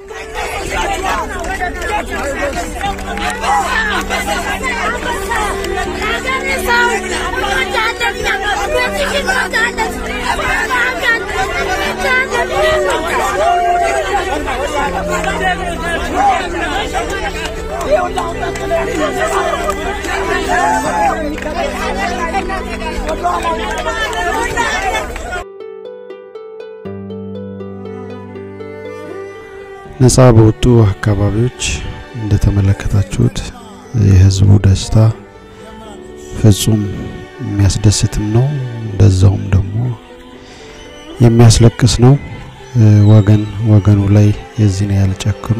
ነፃ በወጡ አካባቢዎች እንደተመለከታችሁት የህዝቡ ደስታ ፍጹም የሚያስደስትም ነው፣ እንደዛውም ደግሞ የሚያስለቅስ ነው። ወገን ወገኑ ላይ የዚህን ያህል ጨክኖ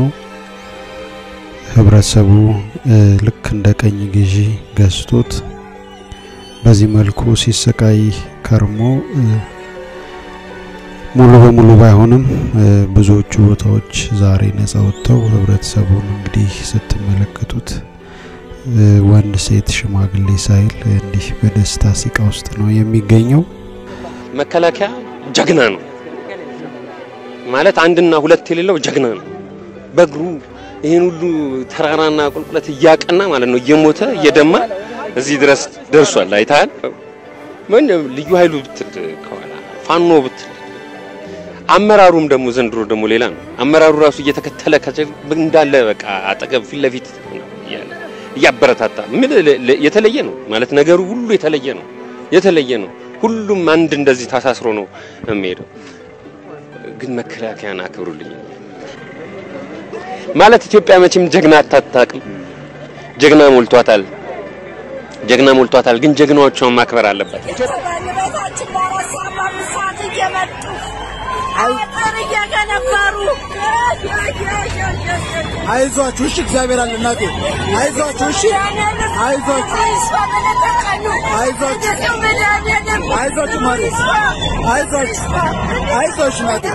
ህብረተሰቡ ልክ እንደ ቀኝ ግዢ ገዝቶት በዚህ መልኩ ሲሰቃይ ከርሞ ሙሉ በሙሉ ባይሆንም ብዙዎቹ ቦታዎች ዛሬ ነጻ ወጥተው ህብረተሰቡን እንግዲህ ስትመለከቱት ወንድ፣ ሴት፣ ሽማግሌ ሳይል እንዲህ በደስታ ሲቃ ውስጥ ነው የሚገኘው። መከላከያ ጀግና ነው ማለት አንድና ሁለት የሌለው ጀግና ነው። በእግሩ ይህን ሁሉ ተራራና ቁልቁለት እያቀና ማለት ነው እየሞተ እየደማ እዚህ ድረስ ደርሷል። አይተሃል። ምን ልዩ ኃይሉ ብትል ከኋላ ፋኖ ብትል አመራሩም ደግሞ ዘንድሮ ደግሞ ሌላ ነው። አመራሩ ራሱ እየተከተለ እንዳለ በቃ አጠገብ ፊት ለፊት እያለ እያበረታታ ምን የተለየ ነው ማለት ነገሩ ሁሉ የተለየ ነው። የተለየ ነው። ሁሉም አንድ እንደዚህ ታሳስሮ ነው የሚሄደው። ግን መከላከያን አክብሩልኝ ማለት ኢትዮጵያ መቼም ጀግና አታጣቅም። ጀግና ሞልቷታል። ጀግና ሞልቷታል። ግን ጀግናዎቿን ማክበር አለበት። አይዟችሁ እሺ፣ እግዚአብሔር አለ እናቴ። አይዟችሁ እሺ፣ አይዟችሁ፣ አይዟችሁ፣ አይዟችሁ ማለት አይዟችሁ፣ አይዟችሁ እናቴ።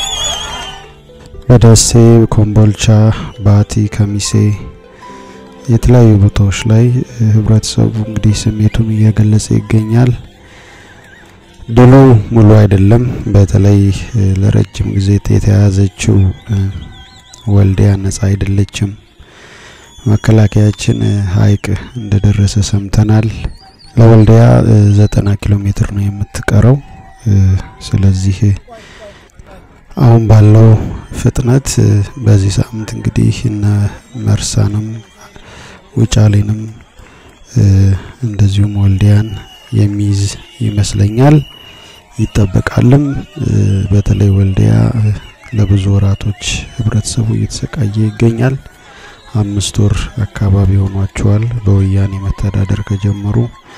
በደሴ፣ ኮምቦልቻ፣ ባቲ፣ ከሚሴ የተለያዩ ቦታዎች ላይ ህብረተሰቡ እንግዲህ ስሜቱን እየገለጸ ይገኛል። ድሉ ሙሉ አይደለም። በተለይ ለረጅም ጊዜ የተያዘችው ወልዲያ ነጻ አይደለችም። መከላከያችን ሀይቅ እንደደረሰ ሰምተናል። ለወልዲያ ዘጠና ኪሎ ሜትር ነው የምትቀረው። ስለዚህ አሁን ባለው ፍጥነት በዚህ ሳምንት እንግዲህ እነ መርሳንም ውጫሌንም እንደዚሁም ወልዲያን የሚይዝ ይመስለኛል ይጠበቃልም። በተለይ ወልዲያ ለብዙ ወራቶች ህብረተሰቡ እየተሰቃየ ይገኛል። አምስት ወር አካባቢ ሆኗቸዋል በወያኔ መተዳደር ከጀመሩ።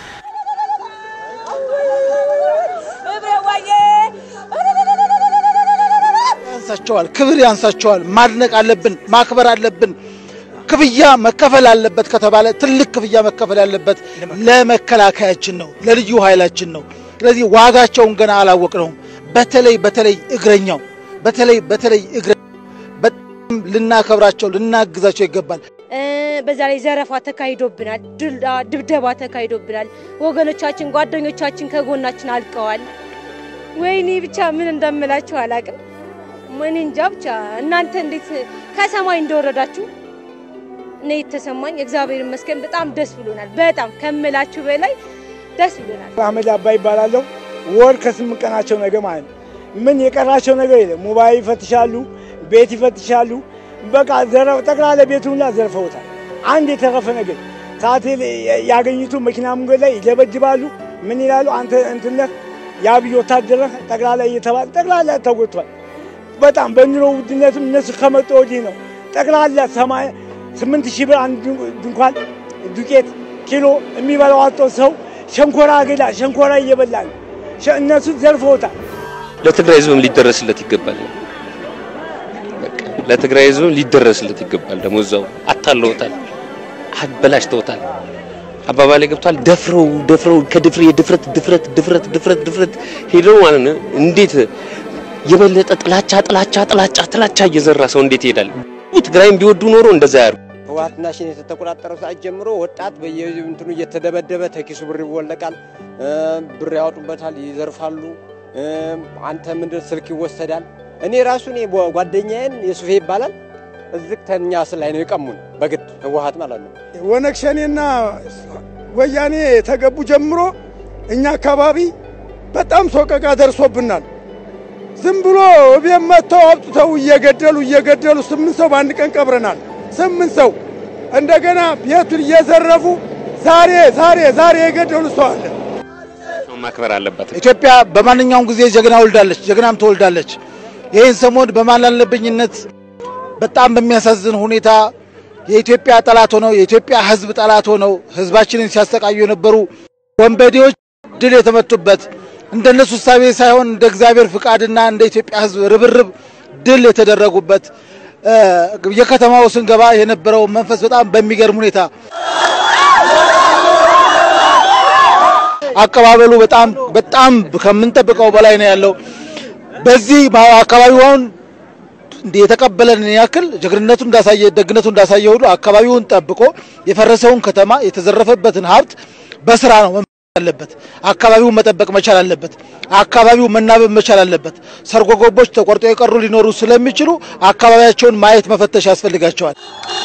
ያንሳቸዋል፣ ክብር ያንሳቸዋል። ማድነቅ አለብን፣ ማክበር አለብን። ክፍያ መከፈል አለበት ከተባለ ትልቅ ክፍያ መከፈል ያለበት ለመከላከያችን ነው፣ ለልዩ ኃይላችን ነው። ስለዚህ ዋጋቸውን ገና አላወቅነውም። በተለይ በተለይ እግረኛው በተለይ በተለይ እግረ በጣም ልናከብራቸው ልናግዛቸው ይገባል። በዛ ላይ ዘረፋ ተካሂዶብናል፣ ድብደባ ተካሂዶብናል። ወገኖቻችን፣ ጓደኞቻችን ከጎናችን አልቀዋል። ወይኔ ብቻ ምን እንደምላችሁ አላቅም። ምን እንጃ ብቻ እናንተ እንዴት ከሰማይ እንደወረዳችሁ እኔ የተሰማኝ እግዚአብሔር ይመስገን በጣም ደስ ብሎናል። በጣም ከምላችሁ በላይ ደስ ብሎናል። አህመድ አባ ይባላለሁ። ወር ከስምንት ቀናቸው ነገ ማለት ነው። ምን የቀራቸው ነገር የለም። ሞባይል ይፈትሻሉ፣ ቤት ይፈትሻሉ። በቃ ዘረፍ ጠቅላላ ቤቱን ሁላ ዘርፈውታል። አንድ የተረፈ ነገር ሰዓት ያገኙቱ መኪና መንገድ ላይ ይደበድባሉ። ምን ይላሉ? አንተ እንትን ነህ የአብይ ወታደር ነህ ጠቅላላ እየተባለ ጠቅላላ ተጎድቷል። በጣም በኑሮ ውድነትም እነሱ ከመጡ ወዲህ ነው ጠቅላላ ሰማይ ስምንት ሺህ ብር አንድ ድንኳን ዱቄት ኪሎ የሚበላው አጦ ሰው ሸንኮራ አገዳ ሸንኮራ እየበላ ነው። እነሱ ዘርፈውታል። ለትግራይ ህዝብም ሊደረስለት ይገባል። በቃ ለትግራይ ህዝብም ሊደረስለት ይገባል። ደግሞ እዛው አታለውታል፣ አበላሽተውታል። አባባሌ ገብቷል። ደፍረው ደፍረው ከድፍር የድፍረት ድፍረት ድፍረት ድፍረት ድፍረት ሄደው ማለት ነው። እንዴት የበለጠ ጥላቻ ጥላቻ ጥላቻ ጥላቻ እየዘራ ሰው እንዴት ይሄዳል? ትግራይም ቢወዱ ኖሮ እንደዛ ያሩ ህወሓትና ሽን የተቆጣጠረው ሰዓት ጀምሮ ወጣት በየእንትኑ እየተደበደበ ተኪሱ ብር ይወለቃል፣ ብር ያወጡበታል፣ ይዘርፋሉ። አንተ ምንድን ስልክ ይወሰዳል። እኔ ራሱ እኔ ጓደኛዬን የሱፌ ይባላል እዚህ ተኛ ላይ ነው የቀሙን በግድ ህወሓት ማለት ነው። ወነግ ሸኔና ወያኔ ተገቡ ጀምሮ እኛ አካባቢ በጣም ሶቀቃ ደርሶብናል። ዝም ብሎ እቤት መጥተው አውጥተው እየገደሉ እየገደሉ ስምንት ሰው በአንድ ቀን ቀብረናል። ስምንት ሰው እንደገና ቤቱን እየዘረፉ ዛሬ ዛሬ ዛሬ የገደሉ ሰው አለ። ማክበር አለበት። ኢትዮጵያ በማንኛውም ጊዜ ጀግና ወልዳለች፣ ጀግናም ትወልዳለች። ይህን ሰሞን በማላለብኝነት በጣም በሚያሳዝን ሁኔታ የኢትዮጵያ ጠላት ሆነው የኢትዮጵያ ሕዝብ ጠላት ሆነው ሕዝባችንን ሲያሰቃዩ የነበሩ ወንበዴዎች ድል የተመቱበት እንደነሱ እሳቤ ሳይሆን እንደ እግዚአብሔር ፍቃድና እንደ ኢትዮጵያ ሕዝብ ርብርብ ድል የተደረጉበት የከተማው ስንገባ የነበረው መንፈስ በጣም በሚገርም ሁኔታ አቀባበሉ በጣም በጣም ከምንጠብቀው በላይ ነው ያለው። በዚህ አካባቢውን የተቀበለን ያክል ጀግንነቱ እንዳሳየ ደግነቱ እንዳሳየ ሁሉ አካባቢውን ጠብቆ የፈረሰውን ከተማ የተዘረፈበትን ሀብት በስራ ነው አለበት። አካባቢውን መጠበቅ መቻል አለበት። አካባቢው መናበብ መቻል አለበት። ሰርጎ ገቦች ተቆርጦ የቀሩ ሊኖሩ ስለሚችሉ አካባቢያቸውን ማየት መፈተሽ ያስፈልጋቸዋል።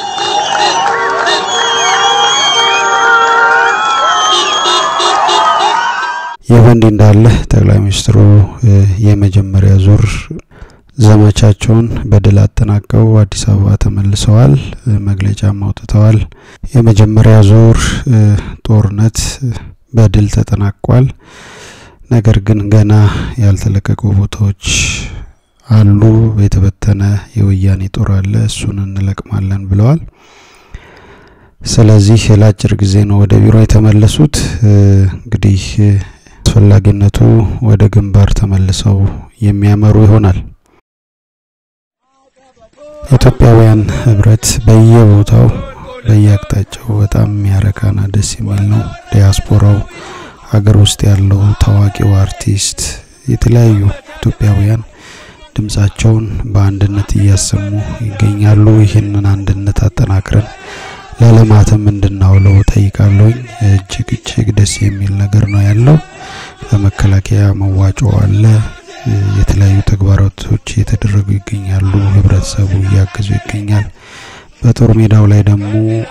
ይህ በእንዲህ እንዳለ ጠቅላይ ሚኒስትሩ የመጀመሪያ ዙር ዘመቻቸውን በድል አጠናቀው አዲስ አበባ ተመልሰዋል። መግለጫም አውጥተዋል። የመጀመሪያ ዙር ጦርነት በድል ተጠናቋል። ነገር ግን ገና ያልተለቀቁ ቦታዎች አሉ። የተበተነ የወያኔ ጦር አለ፣ እሱን እንለቅማለን ብለዋል። ስለዚህ ለአጭር ጊዜ ነው ወደ ቢሮ የተመለሱት። እንግዲህ አስፈላጊነቱ ወደ ግንባር ተመልሰው የሚያመሩ ይሆናል። ኢትዮጵያውያን ህብረት በየቦታው በየአቅጣጫው በጣም የሚያረካና ደስ የሚል ነው። ዲያስፖራው ሀገር ውስጥ ያለው ታዋቂው አርቲስት፣ የተለያዩ ኢትዮጵያውያን ድምጻቸውን በአንድነት እያሰሙ ይገኛሉ። ይህንን አንድነት አጠናክረን ለልማትም እንድናውለው ጠይቃለሁኝ። እጅግ እጅግ ደስ የሚል ነገር ነው ያለው። ለመከላከያ መዋጮ አለ። የተለያዩ ተግባራቶች እየተደረጉ ይገኛሉ። ህብረተሰቡ እያገዙ ይገኛል። በጦር ሜዳው ላይ ደግሞ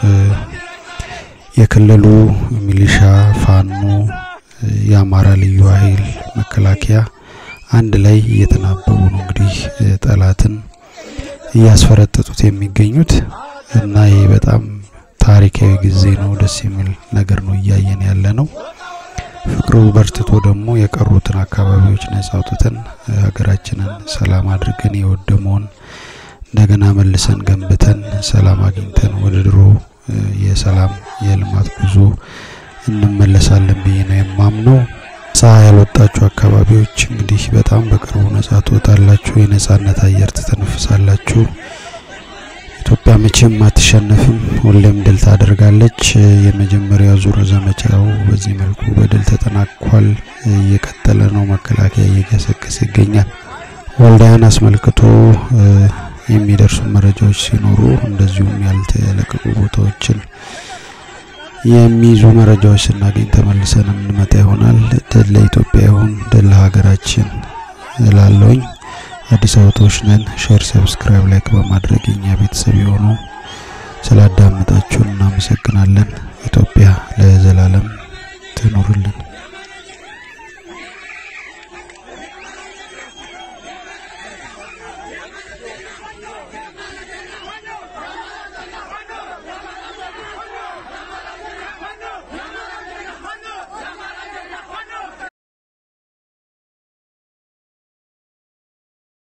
የክልሉ ሚሊሻ፣ ፋኖ፣ የአማራ ልዩ ኃይል፣ መከላከያ አንድ ላይ እየተናበቡ ነው እንግዲህ ጠላትን እያስፈረጠጡት የሚገኙት እና ይህ በጣም ታሪካዊ ጊዜ ነው። ደስ የሚል ነገር ነው እያየን ያለ ነው። ፍቅሩ በርትቶ ደግሞ የቀሩትን አካባቢዎች ነጻ አውጥተን ሀገራችንን ሰላም አድርገን የወደመውን እንደገና መልሰን ገንብተን ሰላም አግኝተን ወደ ድሮ የሰላም የልማት ጉዞ እንመለሳለን ብዬ ነው የማምነው። ፀሐይ ያልወጣችሁ አካባቢዎች እንግዲህ በጣም በቅርቡ ነጻ ትወጣላችሁ፣ የነጻነት አየር ትተነፍሳላችሁ። ኢትዮጵያ መቼም አትሸነፍም፣ ሁሌም ድል ታደርጋለች። የመጀመሪያ ዙር ዘመቻው በዚህ መልኩ በድል ተጠናቋል። እየቀጠለ ነው። መከላከያ እየገሰገሰ ይገኛል። ወልዳያን አስመልክቶ የሚደርሱ መረጃዎች ሲኖሩ እንደዚሁም ያልተለቀቁ ቦታዎችን የሚይዙ መረጃዎች ስናገኝ ተመልሰን የምንመጣ ይሆናል። ድል ለኢትዮጵያ ይሁን፣ ድል ለሀገራችን እላለሁኝ። አዲስ አበባዎች ነን። ሼር፣ ሰብስክራይብ፣ ላይክ በማድረግ የኛ ቤተሰብ የሆኑ ስላዳመጣችሁን እናመሰግናለን። ኢትዮጵያ ለዘላለም ትኑርልን።